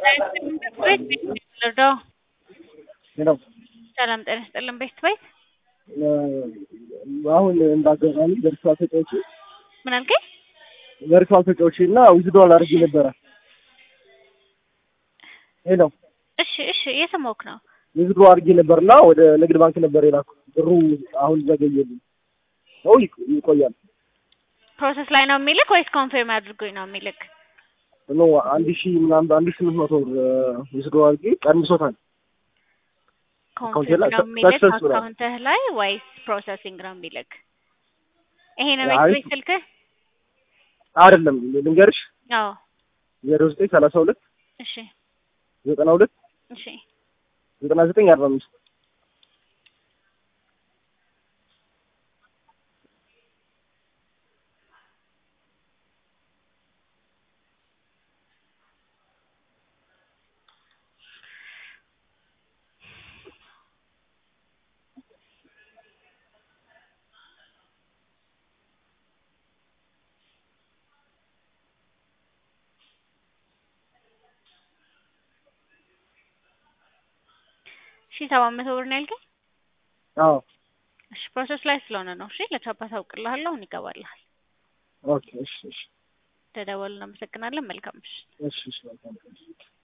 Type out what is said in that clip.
ልርዳው? ሄሎ ሰላም ጤና ይስጥልን። ቤት ቤት አሁን እንዳጋጣሚ ቨርቹዋል ተጫዋች ምን አልከኝ? ቨርቹዋል ተጫዋች እና ዊዝድሮዋል አድርጌ ነበረ። ሄሎ እሺ እሺ፣ እየሰማሁህ ነው። ዊዝድሮ አድርጌ ነበር እና ወደ ንግድ ባንክ ነበር የላኩ ብሩ አሁን ዘገየልኝ። ነው ይቅ- ይቆያል። ፕሮሰስ ላይ ነው የሚልክ ወይስ ኮንፊርም አድርጎኝ ነው የሚልክ? ኖ አንድ ሺህ ምናምን አንድ ሺህ ስምንት መቶ ብር ዊዝድሮ አድርጌ ቀንሶታል። ኮንፊርም ላይ ነው የሚልክ success ብሏል። አካውንትህ ላይ ወይስ ፕሮሰሲንግ ነው የሚልክ? ይሄ ነው አይ- ቤት ቤት ስልክህ? አይደለም ልንገርሽ አዎ። ዜሮ ዘጠኝ ሰላሳ ሁለት እሺ ዘጠና ሁለት እሺ ዘጠና ዘጠኝ አርባ አምስት ሺ ሰባት መቶ ብር ነው ያልከኝ? አዎ እሺ ፕሮሰስ ላይ ስለሆነ ነው። እሺ ለቻፓ ታውቅልሃለሁ። አሁን ይገባልሃል። ኦኬ እሺ እሺ ተደወሉ። እናመሰግናለን። መልካም ምሽት። እሺ እሺ መልካም ቀን።